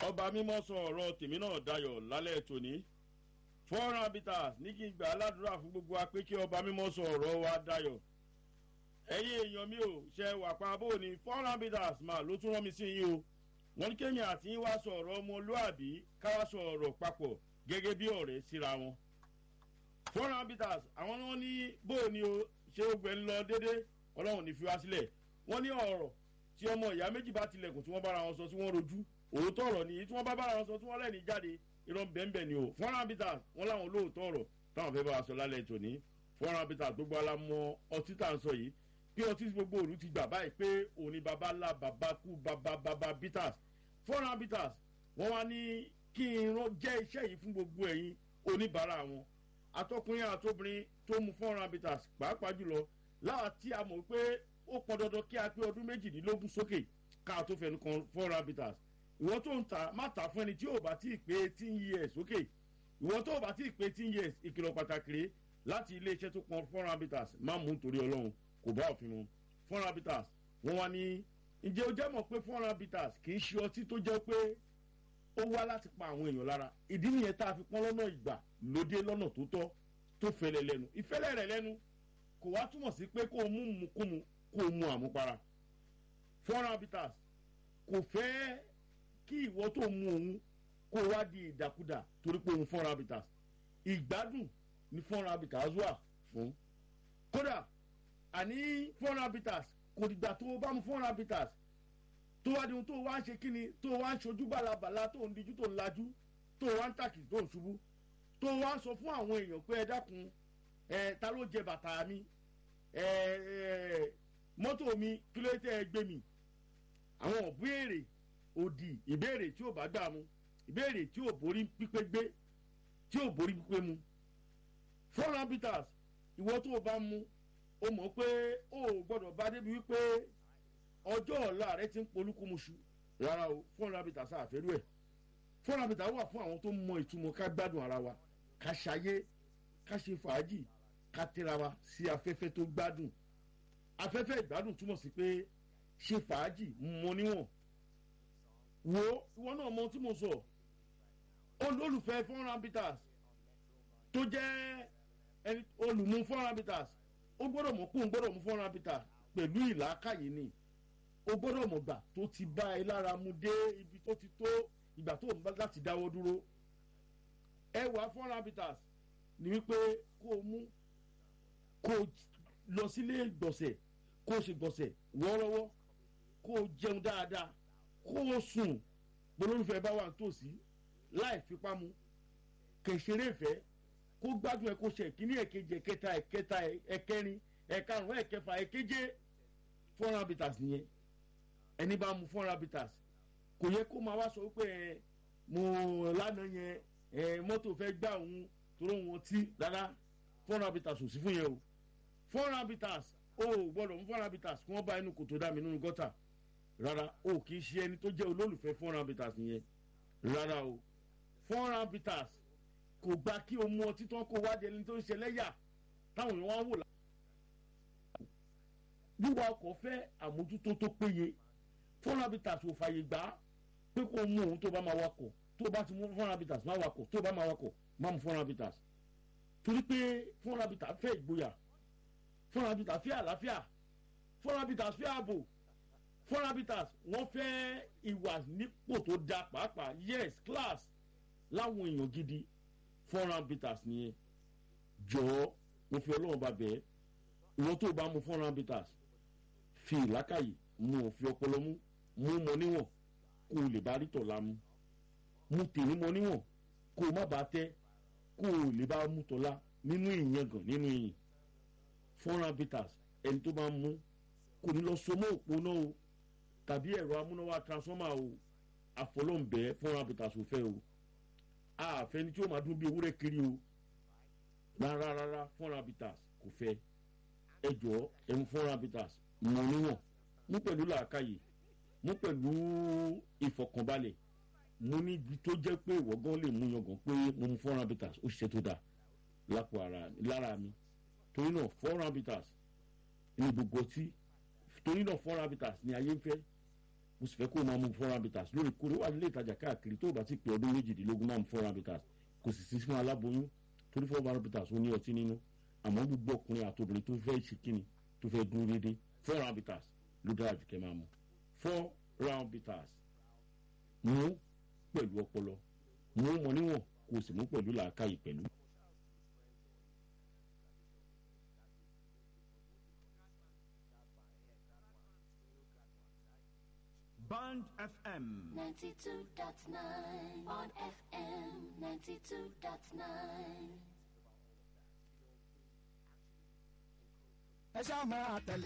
ọba mímọ́ sọ ọ̀rọ̀ tèmi náà dayọ̀ lálẹ́ tòní four habitats ní kí n gbà aládùúrà fún gbogbo wa pé kí ọba mímọ́ sọ ọ̀rọ̀ wa dayọ̀ ẹ̀yin èèyàn mi ò ṣe wà pa bó ni four habitats mà ló tún rán mi sí yín o wọ́n ní kéèyàn àti yín wá sọ ọ̀rọ̀ ọmọlúàbí káwá sọ ọ̀rọ̀ papọ̀ gẹ́gẹ́ bí ọ̀rẹ́ síra wọn four habitats àwọn náà ní bó ni o ṣé ó gbẹ ń lọ déédéé ọlọ́run ní fi wá sílẹ̀ wọ́n ní ọ̀rọ̀ tí ọmọ ìyá méjì bá tilẹ̀kùn tí wọ́n bára wọn sọ tí wọ́n rojú òótọ́ ọ̀rọ̀ nìyí tí wọ́n bá bára wọn sọ tí wọ́n lẹ́ni jáde irọ́ bẹ́ẹ̀nbẹ́ẹ̀ ni o foreign habitat wọ́n láwọn olóòótọ́ ọ̀rọ̀ táwọn fẹ́ bá wa sọ lálẹ́ tòní foreign habitat gbogbo alamọ ọtí tá à ń sọ yìí bí ọtí gbogbo òru ti gbà báyìí pé òní baba ńlá baba kú baba baba bitters foreign habitat wọ́n wá ní kí irun jẹ́ iṣẹ́ yìí fún gbogbo ẹ̀yin oníbàárà wọn atọkùnrin àtobìnrin tó mu foreign habitat pàápàá jùlọ láwa tí a mọ̀ pé ó pọn dandan kí a pé ọdún méjìdínlógún sókè ká tó fẹnu kan foreign habitat ìwọ tó ń ta má ta fún ẹni tí ò bá tí ì pé eighteen years sókè ìwọ tó bá tí ì pé eighteen years ìkìlọ̀ pàtàkì rèé láti iléeṣẹ́ tó pọn foreign habitat má mú nítorí ọlọ́run kò bá òfin mu foreign habitat wọ́n wá ní ǹjẹ́ o jẹ́ mọ̀ pé foreign habitat kì í ṣe ọtí tó jẹ́ pé ó wá láti pa àwọn èèyàn lára ìdí nìyẹn tá a fi pọ́n lọ́nà ìgbà lóde lọ́nà tó tọ́ tó fẹlẹ̀ lẹ́nu ìfẹ́lẹ̀ rẹ̀ lẹ́nu kò wá túmọ̀ sí pé kó o mú mu kó mu kó o mu àmupara foreign habitat kò fẹ́ kí ìwọ tó mu òun kó o wá di ìdàkudà torí pé òun foreign habitat ìgbádùn ní foreign habitat wà fún kódà àní foreign habitat kò dìgbà tó o bá mu foreign habitat tó wá di ohun tó wá ń ṣe kíni tó wá ń ṣojú bàlàbàlà tó ń dijú tó ń lajú tó wá ń tàkì tó ń ṣubú tó wá ń sọ fún àwọn èèyàn pé ẹ dákun ẹ ta ló jẹ bàtà mi ẹ ẹ mọ́tò mi kí ló tẹ́ ẹ gbé mi àwọn ìbéèrè òdì ìbéèrè tí ò bá gbà mu ìbéèrè tí ò borí pípé gbé tí ò borí pípé mu foreign habitats ìwọ tó o bá mu o mọ̀ pé o ò gbọ́dọ̀ bá débi wípé ọjọ́ ọ̀la rẹ ti ń polúkúmuṣu rárá o foreign habitats àfẹ́rú ẹ̀ foreign habitats wà fún àwọn tó mọ ìtumọ̀ ká gbádùn ara wa ká ṣayé ká ṣe fàájì ká tẹ́ra wa sí afẹ́fẹ́ tó gbádùn afẹ́fẹ́ ìgbádùn túmọ̀ sí pé ṣe fàájì mọ níwọ̀n wo ìwọ náà mọ tí mo sọ olólùfẹ́ foreign habitats tó jẹ́ ẹni olùmú foreign habitats ó gbọ́dọ̀ mọ̀ kó ń gbọ́dọ̀ mú foreign habitats pẹ̀lú ìlàkàyè ni ó gbọ́dọ̀ mọ̀ gbà tó ti bá ẹ lára mu dé ibi tó ti tó ìgbà tó ń bá láti dáwọ́ dúró ẹwà foreign habitats ni wípé kó o mú kó o lọ sílé gbọ̀nsẹ̀ kó o ṣe gbọ̀nsẹ̀ wọ́ọ́rọ́wọ́ kó o jẹun dáadáa kó o sùn bolólùfẹ́ bá wà nítòsí láì fipá mu kẹ̀sẹ̀rẹ̀ ìfẹ́ kó gbádùn ẹ kó ṣe ìkíní ẹ̀kejì ẹ̀kẹta ẹ̀kẹta ẹ̀kẹrin ẹ̀karùn-ún ẹ̀kẹfà ẹ̀keje foreign habitats nìyẹn ẹni bá mu foreign habitats kò yẹ kó máa wá sọ pé ẹ mo lánàá yẹn ẹ mọ́tò fẹ́ gbà òun toró wọn tí rárá foreign habitats ò sí fún yẹn o foreign habitats o ò gbọ́dọ̀ mú foreign habitats kí wọ́n bá inú kòtò dá mi nínú gọ́tà rárá o kì í ṣe ẹni tó jẹ́ olólùfẹ́ foreign habitats nìyẹn rárá o foreign habitats kò gba kí o mú ọtí tán kó wá di ẹni tó ń ṣe lẹ́yà táwọn èèyàn wá wò lá. wíwá ọkọ̀ fẹ́ àmójútó tó péye foreign habitats ò fàyè gbà pé kó o mú òun tó bá máa wakọ̀ tó bá ti mú foreign habitats má wakọ̀ tó bá máa wakọ̀ má mú foreign habitats torí pé foreign habitats fẹ́ ìgboyà foreign habitats fẹ́ àlàáfíà foreign habitats fẹ́ ààbò foreign habitats wọ́n fẹ́ ìwà nípò tó da pàápàá yes class láwọn èèyàn gidi foreign habitats nìyẹn jọ̀ọ́ mo fi ọlọ́run bá bẹ́ẹ̀ ìwọ́n tó bá mu foreign habitats fi ìlákàyè mu òfin ọpọlọ mú mú mọ níwọ̀n kó o lè bá rí tọ̀la mu mu tèmi mọ níwọ̀n kó o má bàa tẹ́ kó o lè bá mú tọ́lá nínú ìyẹngàn nínú ìyìn foreign habitats ẹni tó bá mú kò ní lọ so mọ́ òpó náà o tàbí ẹ̀rọ amúnáwá transformer o àfọlọ́ǹbẹ́ foreign habitats ò fẹ́ o àfẹni tí ó máa dún bí ewúrẹ́ kiri o rárá rárá foreign habitats kò fẹ́ ẹ jọ ẹmu foreign habitats mọ níwọ̀n mú pẹ̀lú làákàyè mú pẹ̀lú ìfọkànbalẹ̀ mú níbi tó jẹ́ pé ìwọ gan lè mú yangàn pé mo mu foreign habitats ó ṣiṣẹ́ tó dáa lápò ara lára mi torí náà foreign habitats ní gbogbo ọtí torí náà foreign habitats ní ayé ń fẹ́ mo sì fẹ́ kó o máa mu four round bitters lóòrèkóòrè wà nílé ìtajà káàkiri tó o bá ti pè ọdún méjìdínlógún máa mu four round bitters kò sì sí fún aláboyún torí four round bitters ó ní ọtí nínú àmọ́ gbogbo ọkùnrin àtòbìnrin tó fẹ́ ṣe kíni tó fẹ́ dúró déédéé four round bitters ló dára jù kẹ́ máa mu four round bitters mú pẹ̀lú ọpọlọ mú mọ níwọ̀n kó o sì mú pẹ̀lú làákàyè pẹ̀lú. Band FM. 92.9 on FM 92.9. ẹ ṣáà máa tẹ̀lé.